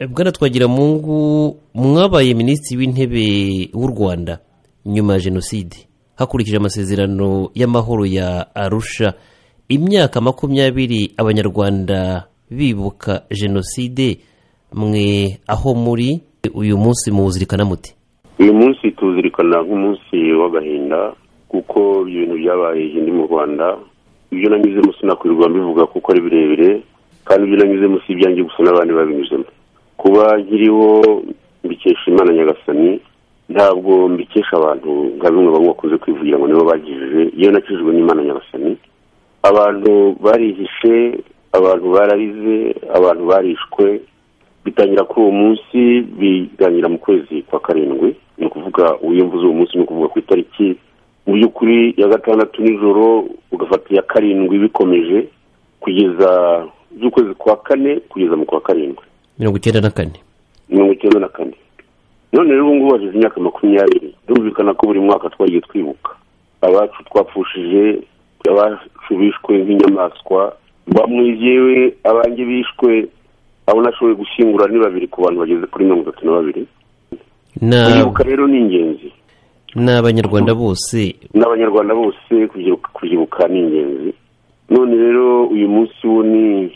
bwana twagiramungu mwabaye minisitiri w'intebe w'u rwanda nyuma ya jenoside hakurikije amasezerano y'amahoro ya arusha imyaka makumyabiri abanyarwanda bibuka jenoside mwe aho muri uyu munsi muwuzirikana muti uyu munsi tuwuzirikana nk'umunsi w'agahinda kuko ibintu byabaye hindi mu rwanda ibyo nanyuzemo sinakwirwa mbivuga kuko ari birebire kandi ibyo nanyuzemo si ibyanjye gusa n'abandi babinyuzemo kuba nkiriho mbikesha imana nyagasani ntabwo mbikesha abantu nka bimwe bamwe bakunze kwivugira ngo nibo bagijije iyo nakijijwe n'imana nyagasani abantu barihishe abantu bararize abantu barishwe bitangira kuri uwo munsi biganira mu kwezi kwa karindwi ni ukuvuga mvuze uwo munsi ni ukuvuga ku itariki mu by'ukuri ya gatandatu nijoro ugafata iya karindwi bikomeje kugeza z'ukwezi kwa kane kugeza mu kwa karindwi mirongo icyenda na kane mirongo icyenda na kane none rero ubu ngubu hashize imyaka makumyabiri birumvikana ko buri mwaka twagiye twibuka abacu twapfushije abacu bishwe nk'inyamaswa bamwe yewe abanjye bishwe abo nashoboye gushyingura ni babiri ku bantu bageze kuri mirongo itatu na babiri kwibuka rero ni ingenzi ni abanyarwanda bose n'abanyarwanda bose kubyibuka ni ingenzi none rero uyu munsi wo ni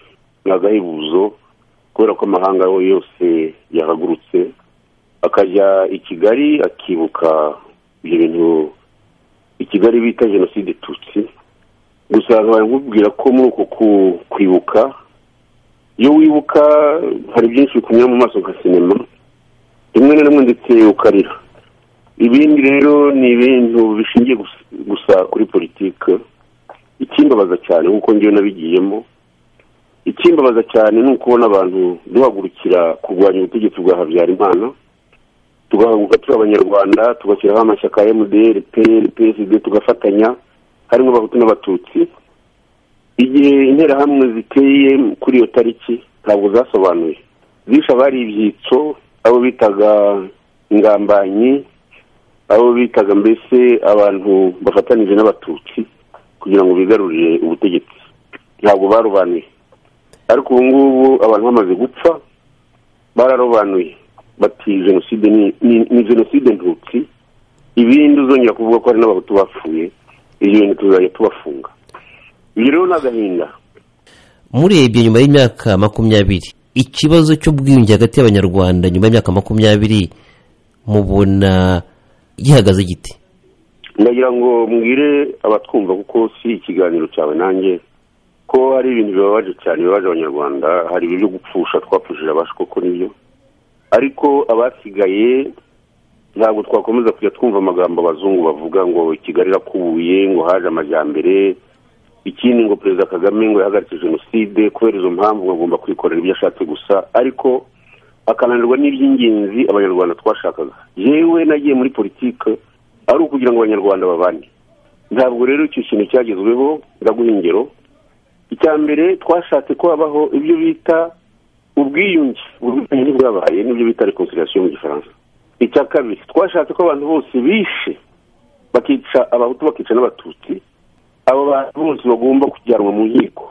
agahebuzo kubera ko amahanga yose yahagurutse akajya i kigali akibuka ibyo bintu i kigali bita jenoside tutsi gusa nkubwira ko muri uko kwibuka iyo wibuka hari byinshi bikunyura mu maso nka sinema rimwe na rimwe ndetse ukarira ibindi rero ni ibintu bishingiye gusa kuri politiki ikimbabaza cyane nk'uko ngewe nabigiyemo ikimbabaza cyane ni ukubona abantu duhagurukira kurwanya ubutegetsi bwa habyarimana tugahaguruka turi abanyarwanda tugashyiraho amashyaka ya emudiyeri peyeri peside tugafatanya harimo abahutu n'abatutsi igihe interahamwe ziteye kuri iyo tariki ntabwo zasobanuye zishe abari ibyitso abo bitaga ingambanyi abo bitaga mbese abantu bafatanije n'abatutsi kugira ngo bigarurire ubutegetsi ntabwo barobanuye ariko ubu ngubu abantu bamaze gupfa bararobanuye bati jenoside ni jenoside ntutsi ibindi uzongera kuvuga ko hari n'abahutu bapfuye ibyo bintu tuzajya tubafunga ibyo rero ni agahinda murebye nyuma y'imyaka makumyabiri ikibazo cy'ubwiyunge hagati y'abanyarwanda nyuma y'imyaka makumyabiri mubona gihagaze giti ndagira ngo mbwire abatwumva kuko si ikiganiro cyawe nanjye ko hari ibintu bibabaje cyane bibabaje abanyarwanda hari ibyo gupfusha twapfushije abacu koko nibyo ariko abasigaye ntabwo twakomeza kujya twumva amagambo abazungu bavuga ngo kigali irakubuye ngo haje amajyambere ikindi ngo perezida kagame ngo yahagaritse jenoside kubera izo mpamvu ngo agomba kwikorera ibyo ashatse gusa ariko akananirwa n'iby'ingenzi abanyarwanda twashakaga yewe nagiye muri politiki ari ukugira ngo abanyarwanda babane ntabwo rero icyo kintu cyagezweho ndaguha ingero icya mbere twashatse ko habaho ibyo bita ubwiyunge ubwiyunge ntibwabaye n'ibyo bita rekonsiderasiyo mu gifaransa icya kabiri twashatse ko abantu bose bishe bakica abahutu bakica n'abatutsi abo bantu bose bagomba kujyanwa mu nkiko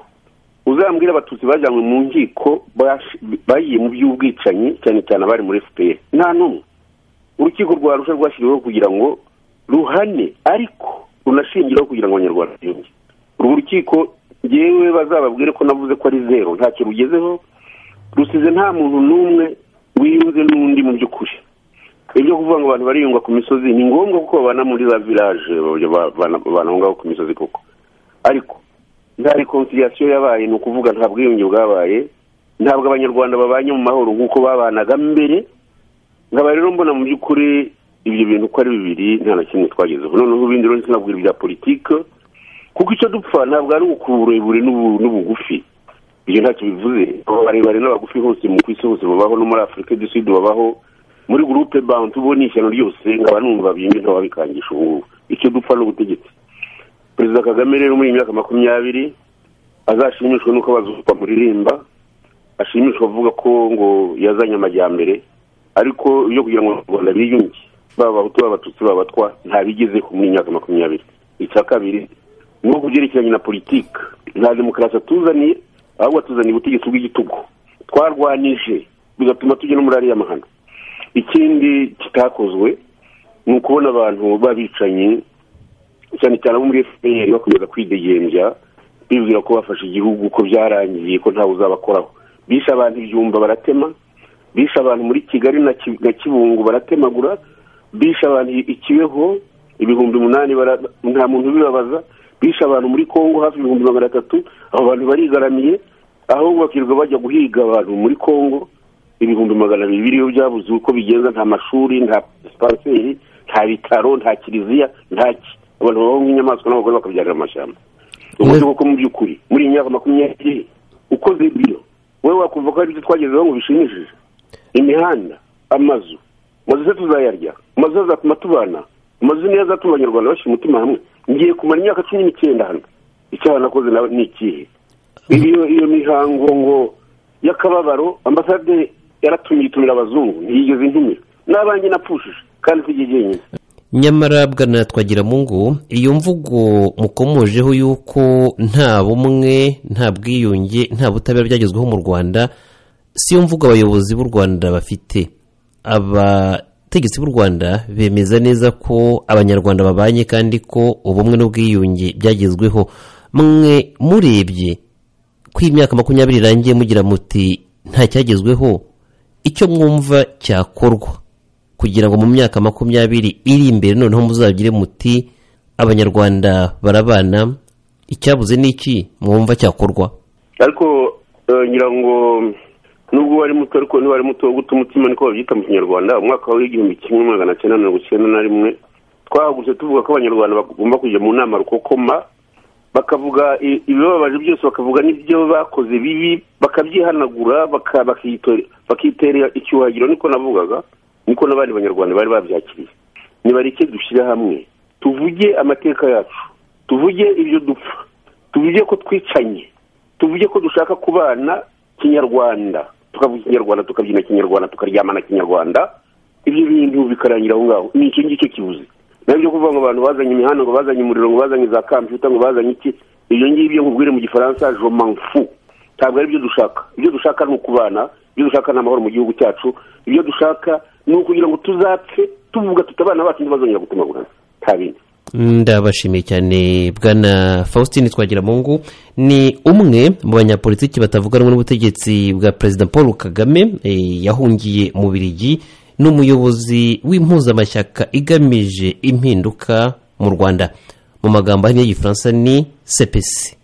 uzambwira abatutsi bajyanwe mu nkiko bagiye mu by'ubwicanyi cyane cyane abari muri fpr nta n'umwe urukiko rwa rusha rwashyiriweho kugira ngo ruhane ariko runashingireho kugira ngo abanyarwanda biyunge urwo rukiko ngewe bazababwire ko navuze ko ari zero ntacyo rugezeho rusize nta muntu n'umwe wiyunze n'undi mu by'ukuri ibyo kuvuga ngo abantu bariyunga ku misozi ni ngombwa kuko babana muri za village babana aho ngaho ku misozi koko ariko nta rekonsiliyasiyo yabaye ni ukuvuga nta bwiyunge bwabaye ntabwo abanyarwanda babanye mu mahoro nk'uko babanaga mbere nkaba rero mbona mu by'ukuri ibyo bintu uko ari bibiri nta na kimwe twagezeho noneho ibindi rero sinabwira ibya politiki kuko icyo dupfa ntabwo ari ukuburebure n'ubugufi ibyo ntacyo bivuze abarebare n'abagufi hose mu ku isi hose babaho no muri afurika du sud babaho muri gurupe bantu bo ni ishyano ryose nkaba numva bimwe ntawabikangisha ubu ngubu icyo dupfa ni ubutegetsi perezida kagame rero muri iyi myaka makumyabiri azashimishwa n'uko abazupfa muririmba ashimishwa avuga ko ngo yazanye amajyambere ariko ibyo kugira ngo abanyarwanda biyunge baba abahutu baba abatutsi baba abatwa ntabigezeho muri iyi myaka makumyabiri icya kabiri ni uko byerekeranye na politiki nta demokarasi atuzaniye ahubwo atuzaniye ubutegetsi bw'igitugu twarwanije bigatuma tujya muri ariya mahano ikindi kitakozwe ni ukubona abantu b'abicanyi cyane cyane abo muri fpr bakomeza kwidegembya bibwira ko bafashe igihugu ko byarangiye ko ntawe uzabakoraho bishe abantu ibyumba baratema bishe abantu muri kigali na kibungo baratemagura bishe abantu ikibeho ibihumbi umunani nta muntu ubibabaza bishe abantu muri congo hafi ibihumbi magana atatu abo bantu barigaramiye ahubwo bakirirwa bajya guhiga abantu muri congo ibihumbi magana abiri biriyo byabuze uko bigenza nta mashuri nta pasipanseri nta bitaro nta kiliziya ntaki abantu babaho nk'inyamaswa n'abagore bakabyarira amashyamba uburyo kuko mu by'ukuri muri iyi myaka makumyabiri ukoze ibyo wowe wakumva ko hari ibyo twagezeho ngo bishimishije imihanda amazu amazu se tuzayarya amazu azatuma tubana amazu niyo azatuma abanyarwanda bashyira umutima hamwe ngiye kumara imyaka cumi n'icyenda hano icyaha nakoze nawe ni ikihe iyo iyo mihango ngo y'akababaro ambasade yaratumiye itumira abazungu ntiyigeze intumira n'abanjye napfushije kandi tujye jyenyine nyamara bwana twagira mungu iyo mvugo mukomojeho y'uko nta bumwe nta bwiyunge nta butabera byagezweho mu rwanda si yo mvugo abayobozi b'u rwanda bafite abategetsi b'u rwanda bemeza neza ko abanyarwanda babanye kandi ko ubumwe n'ubwiyunge byagezweho mwe murebye ko iyi myaka makumyabiri irangiye mugira muti nta cyagezweho icyo mwumva cyakorwa kugira ngo mu myaka makumyabiri iri imbere noneho muzagire muti abanyarwanda barabana icyabuze ni iki mwumva cyakorwa ariko ngira ngo nubwo wari muto ariko niba ari muto wo guta umutima niko babyita mu kinyarwanda umwaka w'igihumbi kimwe magana cyenda mirongo icyenda na rimwe twahagurutse tuvuga ko abanyarwanda bagomba kujya mu nama rukokoma bakavuga ibibabaje byose bakavuga n'ibyo bakoze bibi bakabyihanagura bakitera icyuhagiro niko navugaga niko n'abandi banyarwanda bari babyakiriye nibareke dushyire hamwe tuvuge amateka yacu tuvuge ibyo dupfa tuvuge ko twicanye tuvuge ko dushaka kubana kinyarwanda tukavuga ikinyarwanda tukabyina kinyarwanda tukaryamana kinyarwanda ibyo bintu bikarangira aho ngaho ni icyo ngicyo kibuze nabyo kuvuga ngo abantu bazanye imihanda ngo bazanye umuriro ngo bazanye za kampiyuta ngo bazanye iki ibyo ngibyo nkubwire mu gifaransa jomanfu ntabwo ari byo dushaka ibyo dushaka ni ukubana ibyo dushaka ni amahoro mu gihugu cyacu ibyo dushaka ni ukugira ngo tuzapfe tuvuga tuti abana bacu ntibazongera gutemagurana nta bindi ndabashimiye cyane bwana faustin twagira mungu ni umwe mu banyapolitiki batavuga rumwe n'ubutegetsi bwa perezida paul kagame yahungiye mu birigi n'umuyobozi w'impuzamashyaka igamije impinduka mu rwanda mu magambo ahinnye y'igifaransa ni sepesi